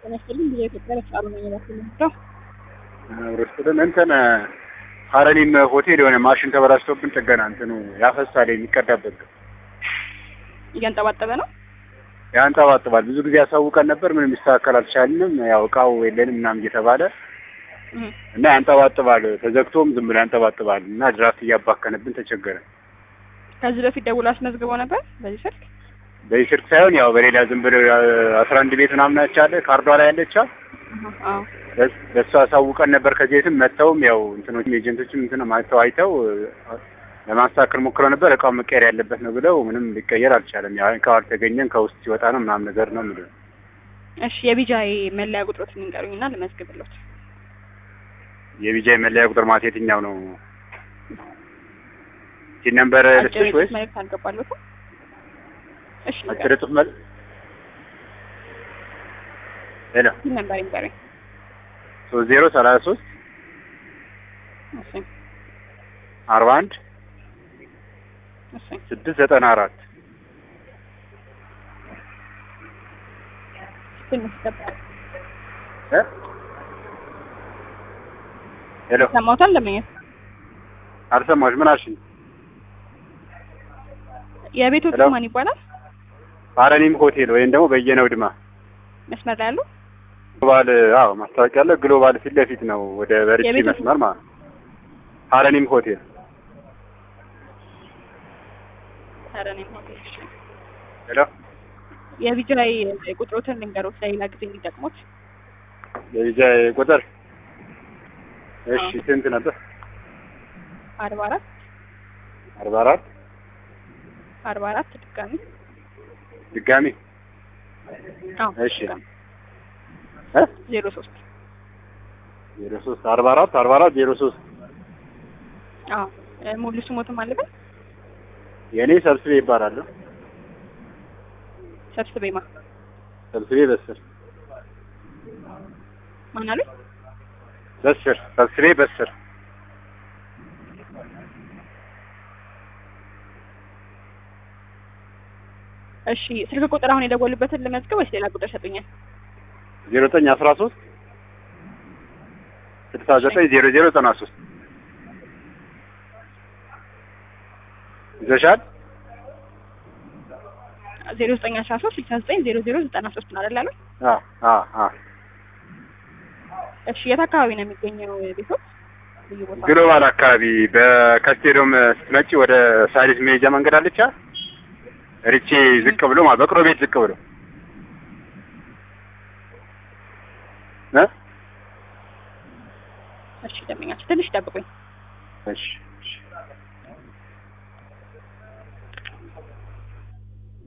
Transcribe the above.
ጤና ይስጥልኝ ብዙ ኢትዮጵያ ለፍቃዱ ነኝ በኩል ነው ሮስትልን እንትን ሀረሪም ሆቴል የሆነ ማሽን ተበላሽቶብን ጥገና እንትኑ ያፈሳል የሚቀዳበት እያንጠባጠበ ነው። ያንጠባጥባል። ብዙ ጊዜ ያሳውቀን ነበር፣ ምንም ሊስተካከል አልቻልንም። ያው እቃው የለንም ምናምን እየተባለ እና ያንጠባጥባል። ተዘግቶም ዝም ብሎ ያንጠባጥባል እና ድራፍት እያባከነብን ተቸገረን። ከዚህ በፊት ደውሎ አስመዝግበው ነበር በዚህ ስልክ በዚህ ስልክ ሳይሆን ያው በሌላ ዝም ብሎ አስራ አንድ ቤት ምናምን አቻለ ካርዷ ላይ ያለቻ አዎ በእሱ አሳውቀን ነበር። ከዚህ ቤትም መጥተውም ያው እንትኖች ኤጀንቶችም እንትን ማተው አይተው ለማስተካከል ሞክረው ነበር። እቃው መቀየር ያለበት ነው ብለው ምንም ሊቀየር አልቻለም። ያው እቃው አልተገኘም ከውስጥ ሲወጣ ነው ምናምን ነገር ነው የሚለው። እሺ የቢጃይ መለያ ቁጥሮት ንገሩኝና ልመዝግብሎት። የቢጃይ መለያ ቁጥር ማለት የትኛው ነው? ሲን ነምበር ልስጥሽ አጭር ወይስ መልዕክት አልገባለትም? እሺ አጭር ጽሁፍ መል ሄሎ ሲን ነበር ይንገሩኝ። ሶስት ዜሮ ሰላሳ ሶስት እሺ አርባ አንድ እሺ ስድስት ዘጠና አራት ትንሽ ጠብቅ። ሄሎ ሰማሁታል ለመኘት አልሰማሁሽ። ምን አልሽኝ? የቤቶቹ ሄሎ? ማን ይባላል? ሀረኒም ሆቴል ወይም ደግሞ በየነው ድማ መስመር ላይ ያሉ ግሎባል አዎ ማስታወቂያ አለ። ግሎባል ፊት ለፊት ነው ወደ በርቺ የቤቱ- መስመር ማለት ነው። ሀረኒም ሆቴል ኧረ እኔም ሆቴል እሺ። ሄሎ የቢጃይ ቁጥሮትን ልንገሮት ለሌላ ጊዜ እንዲጠቅሙት። የቢጃይ ቁጥር እሺ አዎ። ስንት ነበር? አርባ አራት አርባ አራት አርባ አራት ድጋሚ ድጋሚ አዎ እሺ ድጋሚ እ ዜሮ ሶስት ዜሮ ሶስት አርባ አራት አርባ አራት ዜሮ ሶስት አዎ እ ሙሉ ስሞትም አለበት የእኔ ሰብስቤ ይባላለሁ። ሰብስቤማ ሰብስቤ በስር ማን አሉኝ? በስር ሰብስቤ በስር እሺ ስልክ ቁጥር አሁን የደወሉበትን ልመዝገብ ወይስ ሌላ ቁጥር ሰጡኛል? ዜሮ ዘጠኝ አስራ ሶስት ስልሳ ዘጠኝ ዜሮ ዜሮ ዘጠና ሶስት ይዘሻል? ዜሮ ዘጠኝ አስራ ሶስት ስልሳ ዘጠኝ ዜሮ ዜሮ ዘጠና ሶስት ነው አይደል ያሉኝ? አ አ አ እሺ የት አካባቢ ነው የሚገኘው ቤቶች? ልዩ ቦታ ግሎባል አካባቢ በከስቴዶም ስትመጪ ወደ ሳሪስ መሄጃ መንገድ አለቻ ሪቼ ዝቅ ብሎ ማለት በቅሎ ቤት ዝቅ ብሎ እ እሺ ደንበኛችሁ ትንሽ ጠብቁኝ። እሺ እሺ